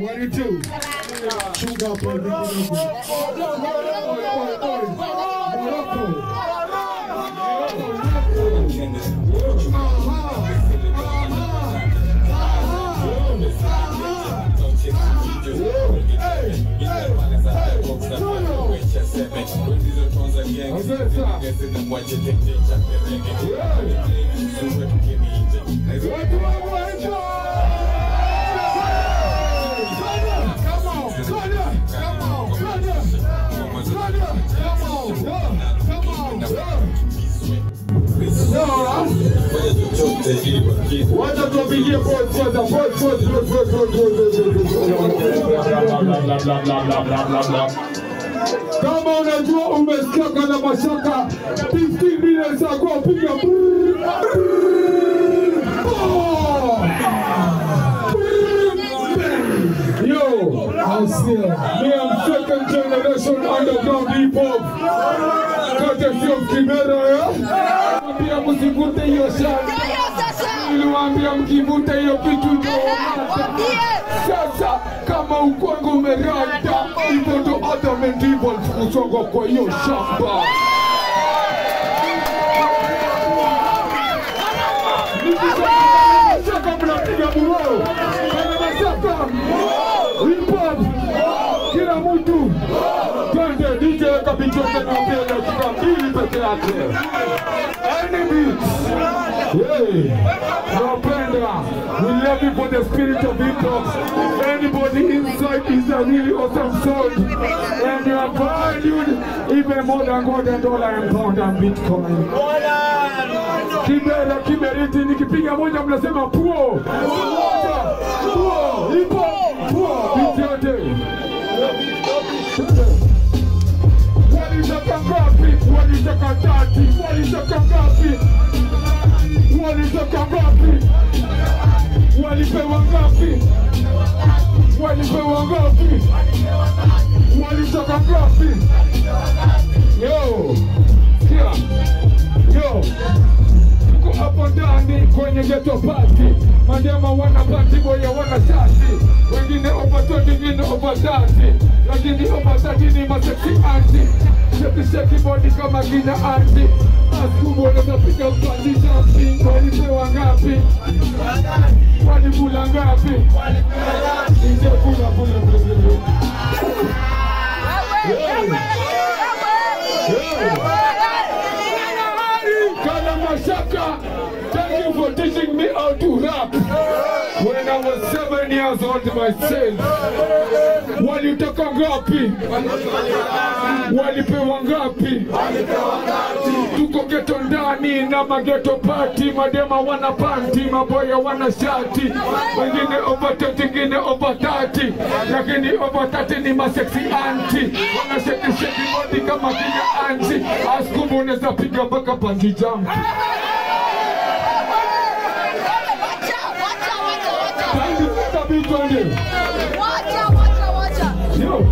One and two. Chunga hapo hivi kidogo. Oi, oi, oi. Morocco. Watu wangu waitwa. Wacha tuwapigie pause kwanza, pause, pause, pause, pause, pause, pause, pause. Kama unajua umesikia na mashaka 15 minutes ago piga brrr, brrr, brrr. Yo, I see. Me am second generation underground hip hop. Courtesy of Kimera, yeah? Mwambia msivute hiyo shamba. Niliwaambia mkivute hiyo kitu ndio sasa kama ukwangu umerada hivyo ndo adamant evil kusonga kwa hiyo shamba Nikisema mnapiga muroo kwenye masaka hip hop kila mtu twende DJ kabitoke na mbele dakika mbili peke yake any beat Hey, Napenda. We love you for the spirit of hip hop. Anybody inside is a really awesome soul. And you are valued even more than gold and dollar and pound and bitcoin. Kibera, kiberiti, nikipiga moja mnasema puo. Moja, puo, hip hop, puo. Beat yote. Walitaka ngapi? Walitaka tati. Walitaka ngapi? Walitaka ngapi? Walipewa ngapi? Walipewa ngapi? Walitaka ngapi? Yo, sikia. Yo, tuko hapo ndani kwenye ghetto party. Madema wana party boya wana shati. Wengine over 20, wengine over 30. Lakini over 30 ni masexy anti. Sheki sheki body kama kina anti. Maskubo wanaweza piga upandi jumping. Walipewa ngapi? Walikula ngapi? Nje kula kula kula kula. Kana Mashaka, thank you for teaching me how to rap. When I was seven years old myself. Walitaka ngapi? Walipewa ngapi? Tuko geto ndani na mageto party, madema wana panti, maboya wana shati, wengine over 20, wengine over 30, lakini over 30 ni masexy anti, wana sheki sheki body kama kina anti, askubu unaweza piga mpaka panji jump. Panji tabi twende. Yo.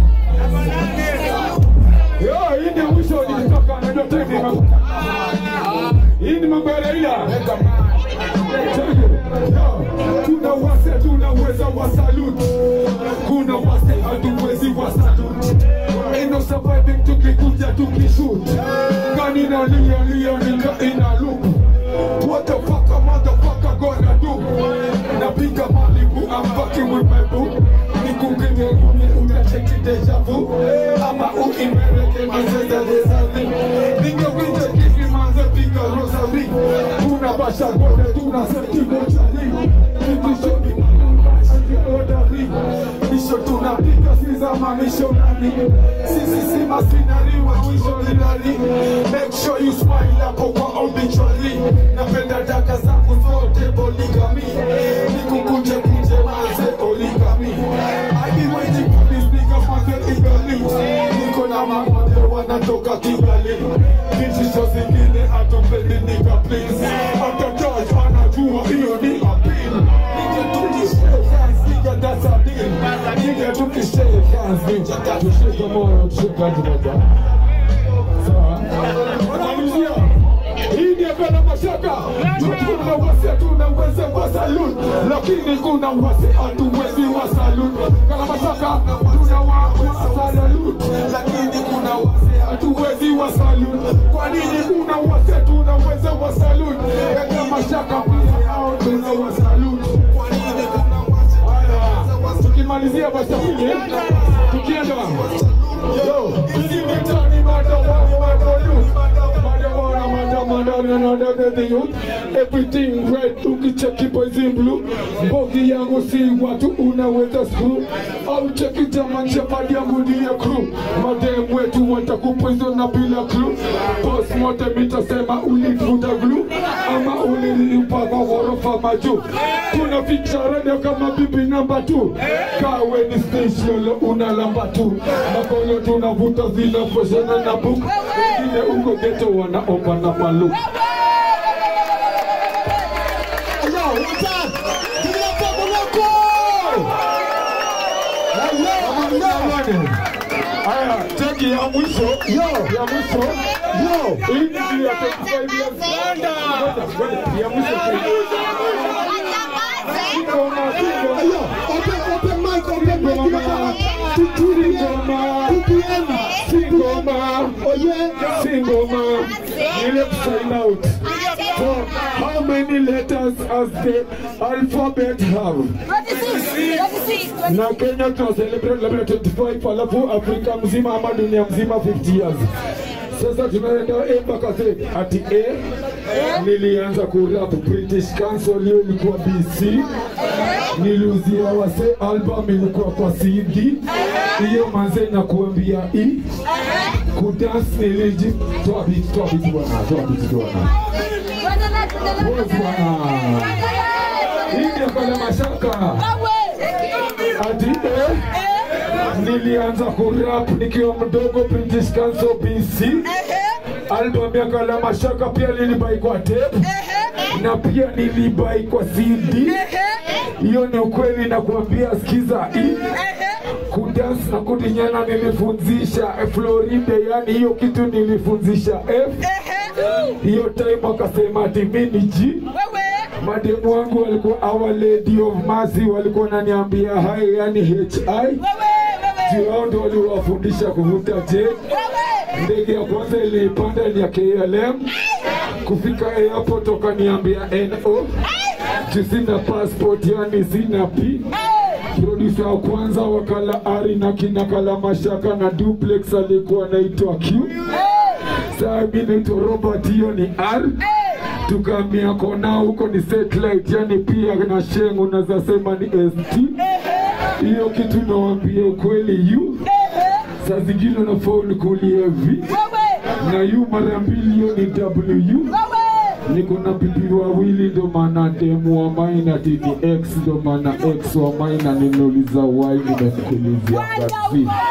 Yo, hii ndio mwisho nilitoka na ndio tena. Hii ni mambo ya Raila. Kuna wase tunaweza wa salute. Kuna wase hatuwezi wa salute. Ain't no surviving tukikuja tukishoot. Gani na lia lia nika ina loop. What the fuck a motherfucker gonna do? Napiga Malibu, I'm fucking with my boo. Nikungine kumi unacheki deja vu. Ama uimereke mazeza desavi. Ninge winje kiki manze piga rosary. Tuna basha gode, tuna seti mochari. Nitisho ni odari. Misho tunapiga si za mamishonari. Sisi si masinari wa mwisho lidari. Make sure you smile hapo kwa obituary. Napenda daka zangu zote poligami. Nikukunje kunje manze poligami. I be waiting for these niggas manze igali. Niko na mamote wanatoka Kigali. Vitisho zingine hatupendi nika please. Hata judge anajua hiyo ni appeal. Nige tukishare hands, nigga that's a deal. Nige tukishare hands, nigga tushike moyo tushike moja. Sawa. Wanamalizia. Hii ni bila mashaka. Tuna wase tunaweza wa salute, lakini kuna wase hatuwezi wa salute. Kama tukimalizia basi eh? tukienda yo mtani madawa madalu madawa madawa madawa the youth everything right ukicheki boys in blue mbogi yangu si watu unaweza screw au cheki jamani shapadi yangu ndiye crew madem wetu watakupoison na bila clue postmortem itasema ulivuta glue ama ulilipa kwa ghorofa majuu kuna ficha radio kama bibi namba tu kawe ni station unalamba tu makono tunavuta zinafoshana na book wengine uko geto wanaomba na malu Yo, one time. Give it up for Morocco. Hello, haya teki ya mwisho Yo. ya mwisho Yo. hii ni ya 25 years Ngoja, ngoja, ya mwisho Ngoma, ngoma. Yo, open, open mic, open mic. Give it up. Tutulie. TPM. Singoma, Oh yeah. Singoma, ile sign out. For how many letters has the alphabet have? na Kenya tuna celebrate labda 25 alafu Afrika mzima ama dunia mzima 50 years. Sasa tunaenda A mpaka Z. Ati A nilianza kurap British Council, hiyo ilikuwa BC. Niliuzia wase album ilikuwa kwa CD. Hiyo manze na kuambia E. Kudance niliji toa beat, toa beat bwana, toa beat bwana. Hii ndio kwa mashaka. Ati eh nilianza kurap nikiwa mdogo British Council BC. Album ya Kala Mashaka pia nilibai kwa tape na pia nilibai kwa CD. Hiyo ni ukweli na kuambia, sikiza hii kudance na kudinyana nilifunzisha Florida, yani hiyo kitu nilifunzisha F. Hiyo time akasema ati mimi ni G. Mademu wangu walikuwa our lady of mercy, walikuwa wananiambia hai, yani HI juu hao ndio waliwafundisha kuvuta jet. Ndege ya kwanza ilipanda ni ya KLM, kufika airport wakaniambia NO, juu sina passport, yani sina P. Producer wa kwanza wakala Ari na kina Kala Mashaka na Duplex alikuwa anaitwa Q. Saa mimi naitwa Robert, hiyo ni R. Tukaambia kona huko ni satellite, yani pia na Sheng unaweza sema ni ST. Hiyo kitu nawambia ukweli yu saa zingine unafaa unikulie V na yu mara mbili, hiyo ni W. Niko na bibi wawili, ndo maana demu wa maina tini X, ndo maana X wa maina ninauliza wai, nimemkulizia ngazi